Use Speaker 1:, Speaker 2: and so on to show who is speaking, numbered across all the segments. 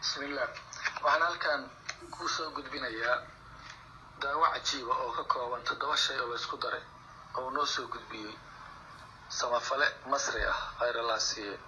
Speaker 1: bismillah waxaan halkan ku soo gudbinayaa daawo cajiiba oo ka kooban toddoba shay oo laysku daray oo noo soo gudbiyey samafale masri ah khayr allah siiye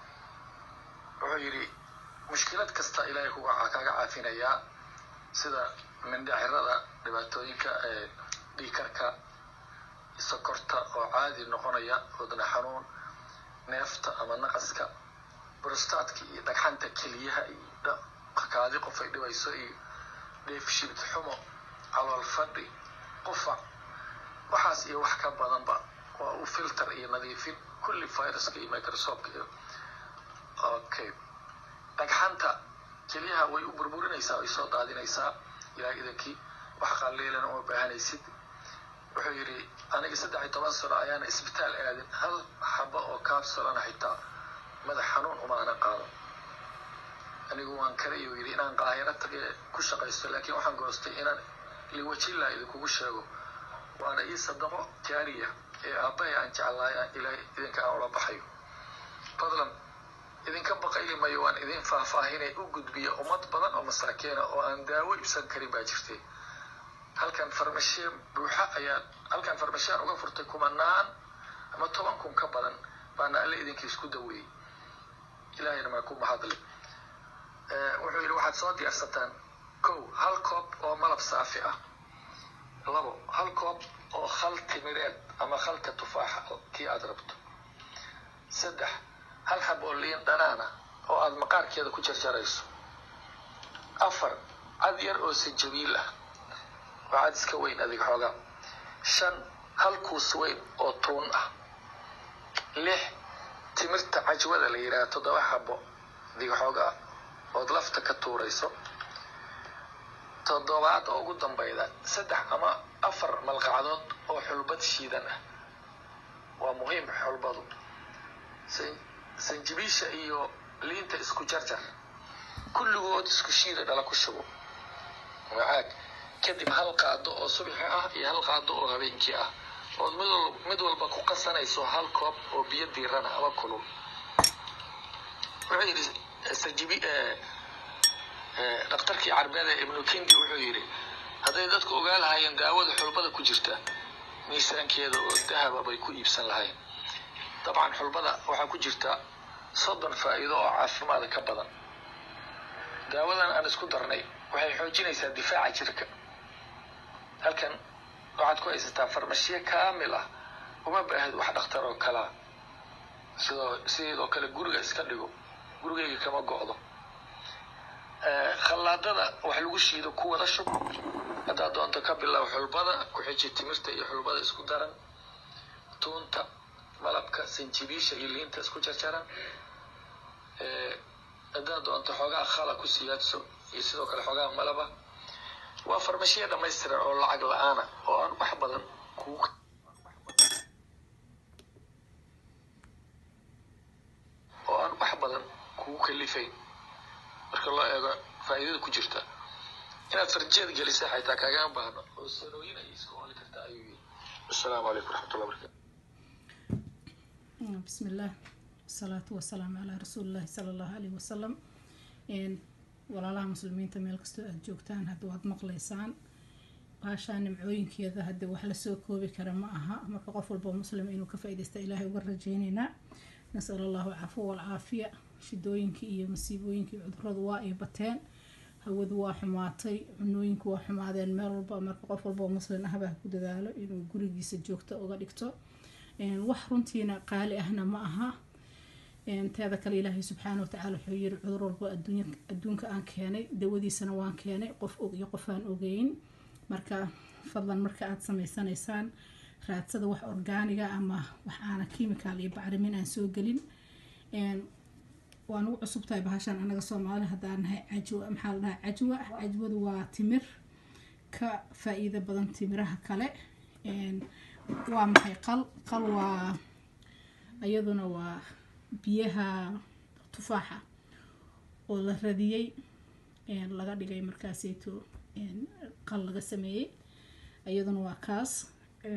Speaker 1: wuxuu yidhi mushkilad kasta ilaahay kuga kaga caafinayaa sida mindhacirada dhibaatooyinka ee dhiikarka sokorta oo caadi noqonaya wadna xanuun neefta ama naqaska brostaadka iyo dhagxanta keliyaha iyo kaadi qof ay dhibayso iyo dheefshibid xumo calool fadhi qufac waxaas iyo wax ka badanba waa u filter iyo nadiifin kulli viruska iyo microsoft iyo okay dhagxanta keliyaha way u burburinaysaa way soo daadinaysaa ilaa idankii wax qaliilan uma baahanaysid wuxuu yidhi aniga saddex iyo toban sano ayaana isbitaal aadin hal xaba oo kaabsolana xitaa madax xanuun uma ana qaado anigu waan kale iyuu yidhi inaan qaahiro tage ku shaqaysto laakiin waxaan goostay inaan liwajillah idinkugu sheego waana ii sadaqo jaariya ee aabbahay aan jeclaay ilaa idinka aan ula baxayo fadlan idinka baqayli mayo waan idin faahfaahinay u gudbiya ummad badan oo masaakiina oo aan daawo ibsan karin baa jirtay halkan farmashiye buuxa ayaa halkan farmashiyan uga furtay kumanaan ama toban kun ka badan baana alle idinka isku daweeyey ilaahayna maa ku mahadle wuxuu yidhi waxaad soo diyaarsataan kow hal koob oo malab saafi ah labo hal koob oo khal timireed ama khalka tufaaxa kii aada rabto saddex hal xab oo liin dhanaana oo aada maqaarkeeda ku jarjarayso afar cad yar oo sanjabiil ah waa cad iska weyn adig xoogaa shan hal kuus weyn oo tuun ah lix timirta cajwada la yidhaha toddoba xabo adig xoogaa ood lafta ka tuurayso toddobaad oo ugu dambayda saddex ama afar malqacdood oo xulbad shiidan ah waa muhiim xulbadu sanjibiisha iyo liinta isku jarjar kulligood isku shiida dhala ku shubo macaag kadib hal qaado oo subixi ah iyo hal qaado oo habeenkii ah ood mid walba ku qasanayso hal koob oo biyo diirana ama kulul wuxuu yidhi sanjibi dhakhtarkii carbeed ee ibnu kindi wuxuu yidhi hadday dadku ogaa lahaayeen daawada xulbada ku jirta miisaankeeda oo dahaba bay ku iibsan lahayn dabcan xulbada waxaa ku jirta soddon faa'iido oo caafimaada ka badan daawadan aan isku darnay waxay xoojinaysaa difaaca jirka halkan waxaad ku haysataa farmashiye kaamil ah uma baahid wax dhakhtar oo kalaa sidoo sideedoo kale guriga iska dhigo gurigayga kama go'do khallaadada wax lagu shiido ku wada shub haddaad doonto ka bilow xulbada ku xiji timirta iyo xulbada isku daran tuunta malabka sanjibiisha iyo liinta isku jarjaran haddaad doonto xoogaa khala ku siyaadso iyo sidoo kale xoogaa malaba waa farmashiya dhamaystiran oo lacag la-aana oo aan wax badan kugu oo aan wax badan kugu kalifayn marka loo eego faa'iidada ku jirta inaad farjeed gelisa xaytaa kaagama baahno oo sanooyin ay iska oli karta ayuu yiri assalaamu calaykum waraxmatullah barakatu
Speaker 2: بسم الله والصلاة والسلام على رسول الله صلى الله عليه وسلم walaalaha muslimiinta meel kastoo aada joogtaan hadda waad maqlaysaan baashaa nimcooyinkeeda hadda wax lasoo koobi kara ma aha marka qof walba muslim inuu ka faa-idaysta ilaahay uga rajeyneynaa nasal allahu cafuwa walcaafiya shidooyinkii iyo masiibooyinkii cuduradu waa ay bateen hawadu waa xumaatay cunooyinku waa xumaadeen meel walba marka qof walba muslim ahbaa ku dadaalo inuu gurigiisa joogto uga dhigto wax runtiina qaali ahna ma aha teeda kale ilaahay subxaana watacaala wuxuu yiri cudur walba adduunka aan keenay dawadiisana waan keenay qof og iyo qof aan ogeyn marka fadlan marka aada sameysanaysaan raadsada wax orgaaniga ama wax aana chemical iyo bacrimin aan soo gelin waan ugu cusub tahay bahashan anaga soomaali haddaan nahay cajwa maxaa la dhahaa cajwa cajwadu waa timir ka faa-iido badan timiraha kale waa maxay qal qal waa iyaduna waa biyaha tufaaxa oo la radiyey laga dhigay markaaseyto qal laga sameeyey iyaduna waa kaas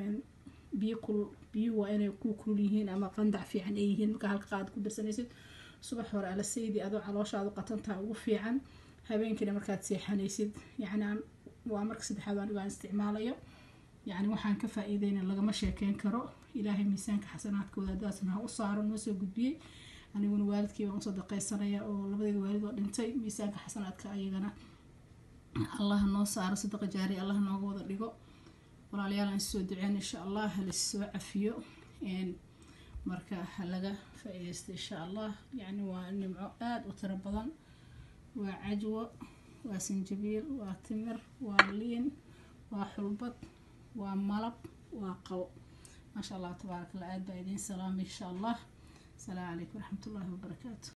Speaker 2: biyo kul biyuhu waa inay ku kulul yihiin ama qandac fiican ay yihiin marka halka qaad ku darsanaysid subax hore ala saydi adoo calooshaadu qatantaa ugu fiican habeenkiina markaad seexanaysid yacni aan waa marka saddexaad anigo aan isticmaalayo yacni waxaan ka faa-iideyna lagama sheekeyn karo ilaahay miisaanka xasanaadkooda hadaasna ha u saaro noo soo gudbiyey aniguna waalidkii baan usoo daqaysanaya oo labadeeda waalid oo dhintay miisaanka xasanaadka ayagana allah noo saaro sadaqa jaari allah nooga wada dhigo walaalayaal aan soo duceen insha allah halaissoo cafiyo marka ha laga faa-ideysta insha allah yacni waa nimco aada u tiro badan waa cajwo waa sanjabiil waa timir waa liin waa xulbad waa malab waa qabo maasha allah tabaaraka allah aada baa idiin salaamay insha allah asalaamu calaykum waraxmatullaahi wabarakaatu